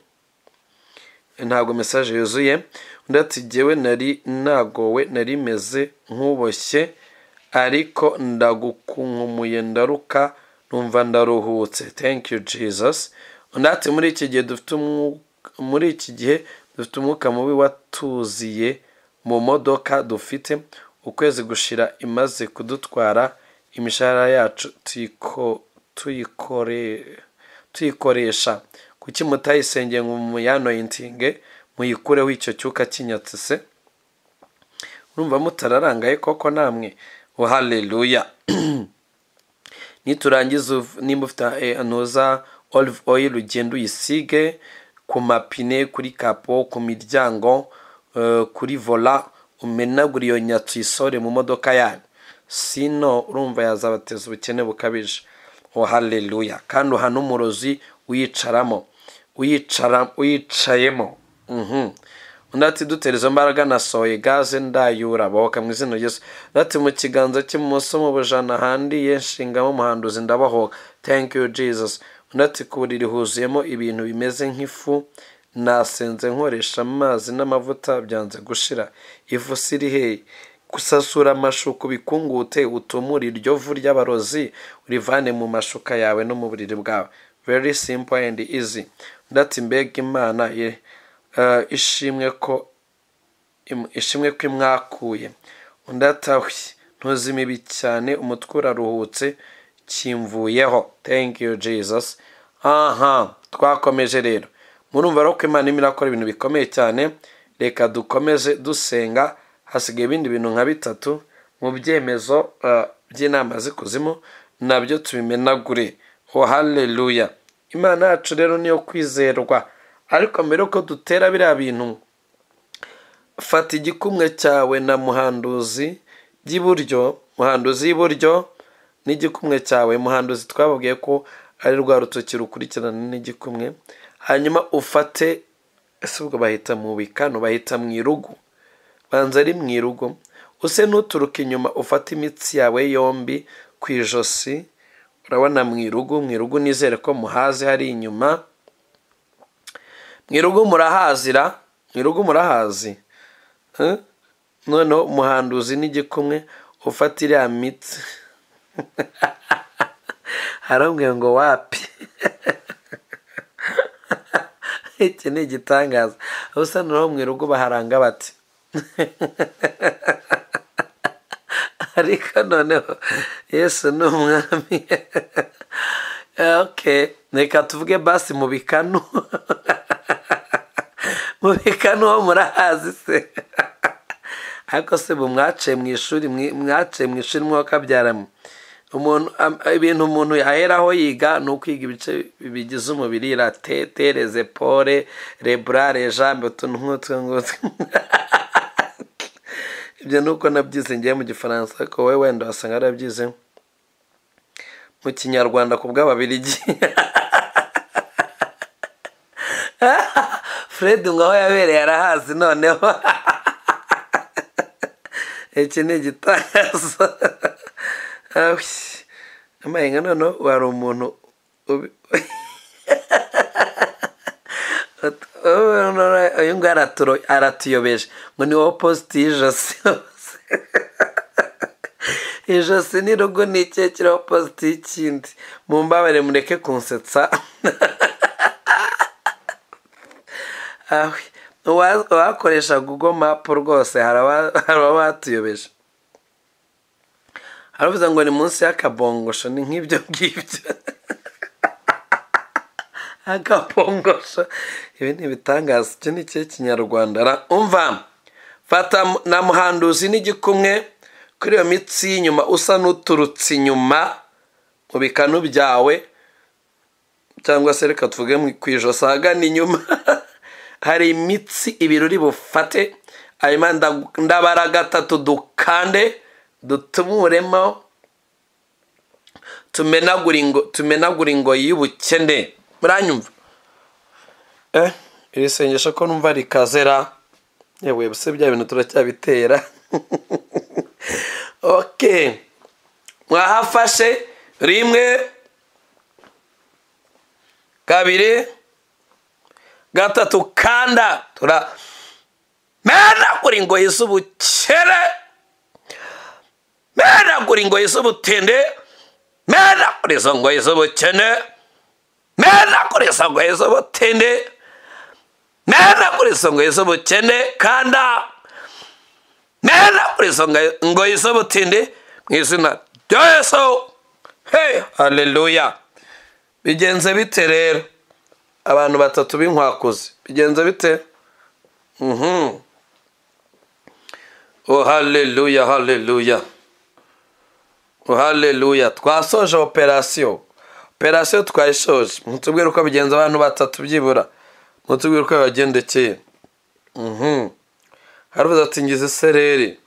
ntabwo mesaje yuzuye undi ati jyewe nari nagowe nari meze nk'uboshye ariko ndagukunkumuye ndaruka numva ndaruhutse thank you jesus undi ati muri iki gihe dufite umwu- muri iki gihe dufite umwuka mubi watuziye mu modoka dufite ukwezi gushira imaze kudutwara imishahara yacu tuyiko tuyikore tuyikoresha kuki mutayisengeye ngo muyanoyintinge muyikureho icyo cyuka kinyatse se urumva mutararangaye koko namwe oh haleluya niturangiza uv- nimba ufite eh, ntuza olive oil ugenda uyisige ku mapine kuri kapo ku miryango eh, kuri vola umenagura iyo nyatsi uyisore mu modoka yanyu sino urumva yazabateza ubukene bukabije oh haleluya kandi uhana umurozi uyicaramo uyicara uyicayemo mhm undi ati dutera izo mbaraga nasohoye gaze ndayura bohoka mu izina ryesu undi ati mu kiganza cy'ibumoso mu bujana handiye nshingamo umuhanduzi ndabahoka thank you jesus undi ati ku buriri huzuyemo ibintu bimeze nk'ifu nasenze nkoresha amazi n'amavuta byanze gushira ifu siri heyi gusasura amashuka ubikungute utumure iryo vu ry'abarozi urivane mu mashuka yawe no mu buriri bwawe very simple and easy undi ati mbega imana ye- eh, ishimwe ko im- ishimwe ko imwakuye undi atahwe ntuzi imibi cyane umutwe uraruhutse kimvuyeho thank you jesus aha twakomeje rero murumva rero ko imana irimo irakora ibintu bikomeye cyane reka dukomeze dusenga hasigaye ibindi bintu nka bitatu mu byemezo eh, by'inama z'ikuzimu nabyo tubimenagure oh haleluya imana yacu rero niyo kwizerwa ariko mbere yuko dutera biriya bintu fata igikumwe cyawe na muhanduzi by'iburyo muhanduzi y'iburyo n'igikumwe cyawe muhanduzi twababwiye ko ari rwa rutoki rukurikirana n'igikumwe hanyuma ufate ese ubwo bahita mu bikano bahita mu irugu banza ari mu irugo use n'uturuka inyuma ufate imitsi yawe yombi ku ijosi urabona mu irugu mu irugu nizere ko muhazi hari inyuma mu irugu murahazira mu irugu murahazi Eh? noneho umuhanduzi n'igikumwe ufata iriya mitsi harambwira ngo wapi iki ni igitangaza ubusa noneho mu irugo baharanga bati ariko noneho yesu ni umwami ok reka tuvuge basi mu bikanu mu bikanu ho murahazi se ariko se bu mwaciye mu ishuri mwi- mwaciye mu ishuri mwakabyaramo umuntu am- ibintu umuntu yaheraho yiga ni ukwiga ibice bigize umubiri ratete rezepore rebura rejambe utuntu nk'utwo ngutwo ibyo ni uko nabyize ngiye mu gifaransa ariko wowe wenda wasanga warabyize mu kinyarwanda ku bw'ababiligi fred ngo aho yabereye arahazi noneho iki ni igitangazo amayenga noneho wari umuntu ubi- uyu nguyu araturo- aratuyobeje ngo ni wowe positi y'ijosi ijosi ni rugo ni ikihe kiriho positi y'ikindi mumbabare mureke kunsetsa Ah, uwa- uwakoresha google map rwose hari aba- hari abatuyobeje haravuze ngo ni munsi y'akabongosho ni nk'ibyo ngibyo akabongosho ibi ni ibitangaza icyo ni ikihe kinyarwanda Ra- umva fata mu- na muhanduzi n'igikumwe kuri iyo mitsi y'inyuma usa n'uturutse inyuma mu bikanu byawe cyangwa se reka tuvuge mu- ku ijosi ahagana inyuma hari imitsi ibirori bufate hanyuma nda- ndabara gatatu dukande dutumuremo tumenagura ingo tumenagura ingoyi y'ubukene muranyumva eh iri sengesho ko numva rikazera yewe buse bya bintu turacyabitera okay mwahafashe rimwe kabiri gatatu kanda tura menagura ingoyi z'ubukere menagura ingoyi z'ubutinde menagura izo ngoyi z'ubukene menagura izo ngoyi z'ubutinde menagura izo ngoyi z'ubukene kanda menagura izo ngoyi- ngoyi z'ubutinde mu izina rya yesu hey haleluya bigenze bite rero abantu batatu b'inkwakuzi bigenze bite Mhm. oh haleluya haleluya oh haleluya twasoje operasiyo operasiyo twayishoje mutubwire uko bigenza abantu batatu byibura mutubwire uko bibagendekeye Mhm. haravuze ati ngize isereri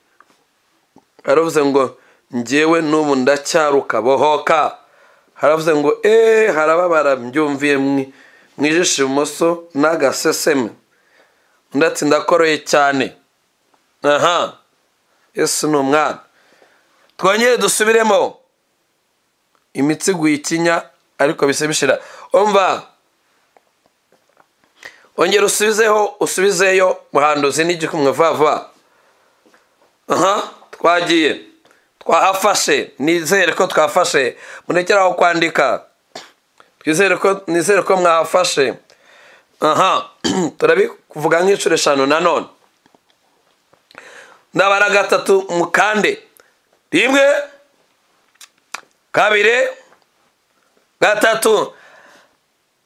haravuze ngo njyewe n'ubu ndacyaruka bohoka haravuze ngo eee harababara mbyumviye mwi- mu ijisho ibumoso n'agaseseme undi ati ndakoroye cyane aha yesu ni umwana twongere dusubiremo imitsi iguye ikinya ariko bise bishira umva ongera usubizeho usubizeyo muhanduzi n'igikumwe vuba vuba aha twagiye twahafashe nizere ko twafashe murekere aho kwandika twizere ko nizere ko mwahafashe aha turabivuga nk'inshuro eshanu nanone ndabara gatatu mukande rimwe kabiri gatatu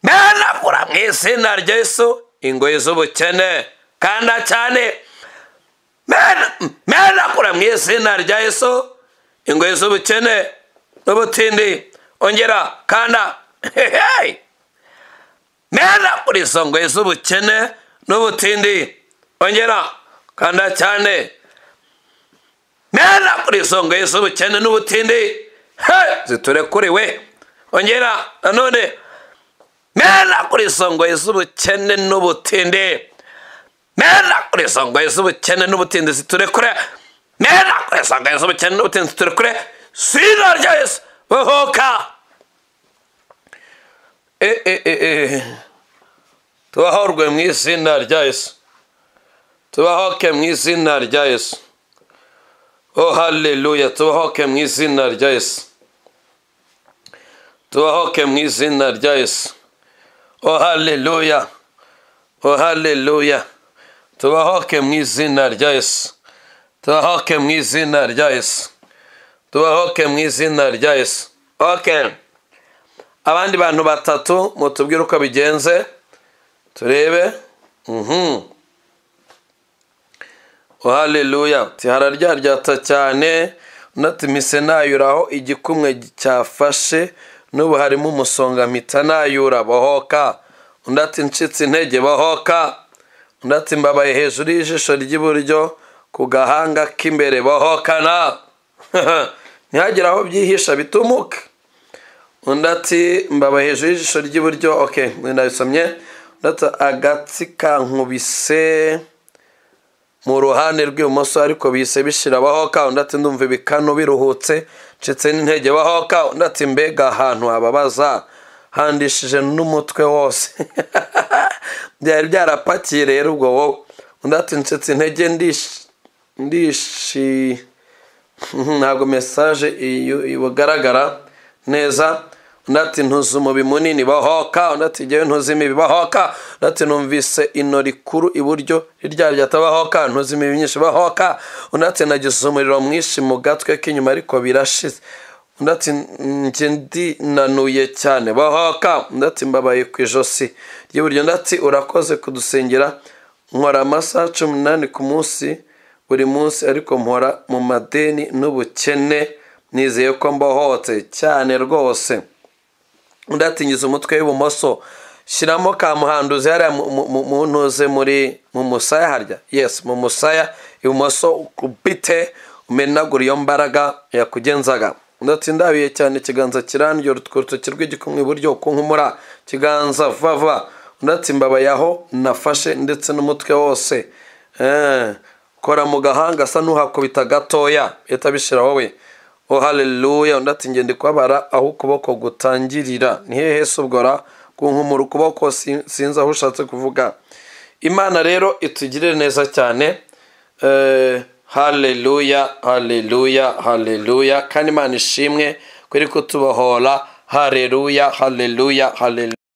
menagura mu izina rya yesu ingoyi z'ubukene kanda cyane Mena- menagura mu izina rya yesu ingoyi z'ubukene n'ubutindi ongera kanda Hey! menagura izo ngoyi z'ubukene n'ubutindi ongera kanda cyane mera kuri isonga yesu ubukene n'ubutindi he ziturekuriwe ongera nanone mera kuri isonga yesu ubukene n'ubutindi mera kuri isonga yesu ubukene n'ubutindi ziturekure mera kuri isonga yesu ubukene n'ubutindi ziturekure sina rya yesu bohoka e e e e tubahorwe mu izina rya yesu tubahoke mu izina rya yesu Oh haleluya tubahoke mu izina rya Yesu. Tubahoke mu izina rya Yesu. Oh haleluya. Oh haleluya. Tubahoke mu izina rya Yesu. Tubahoke mu izina rya Yesu. Tubahoke mu izina rya Yesu. Okay. Abandi bantu batatu mutubwire uko bigenze turebe. Mhm. haleluya uti hararyaryata cyane unatumise nayuraho igikumwe cyafashe n'ubu harimo umusonga mpita nayura bohoka undi ati ncitse intege bohoka undi ati mbabaye hejuru y'ijisho ry'iburyo ku gahanga k'imbere bohokana ntihagire aho byihisha bitumuke undi ati mbabaye hejuru y'ijisho ry'iburyo oke ndabisomye undi ati agatsi kankubise mu ruhande rw'ibumoso ariko bise bishira bahoka undi ati ndumva ibikanu biruhutse ncitse n'intege bahoka undi ati mbega ahantu hababaza handishije n'umutwe wose byari byarapakiye rero ubwo wowe undi ati ncitse intege ndishi ntabwo mesaje ibugaragara neza undi ati ntuzi umubi munini bahoka undi ati ngewe ntuzi imibi bahoka undi ati numvise ino rikuru iburyo rirya ryatabahoka ntuzi imibi myinshi bahoka undi ati nagize umuriro mwinshi mu gatwe k'inyuma ariko birashize undi ati njye ndinanuye cyane bahoka undi ati mbabaye ku ijosi ry'iburyo undi ati urakoze kudusengera nkora amasaha cumi n'umunani ku munsi buri munsi ariko mpora mu madeni n'ubukene nizeye ko mbohotse cyane rwose undi atingiza umutwe w'ibumoso shyiramo ka muhanduzi hariya mu ntuze muri mu musaya harya yesi mu musaya ibumoso ukubite umenagura iyo mbaraga yakugenzaga undi ati ndabiye cyane ikiganza kirandyo urutoki rw'igikumwe iburyo kunkumura kiganza vava undi ati mbabaye aho nafashe ndetse n'umutwe wose kora mu gahanga asa n'uhakubita gatoya uhita bishira wowe oh haleluya undi ati ngende kubabara aho ukuboko gutangirira ni hehe subwora kunkumura ukuboko sinzi aho ushatse kuvuga imana rero itugirire neza cyane haleluya haleluya haleluya kandi imana ishimwe kuri kutubohora haleluya haleluya haleluya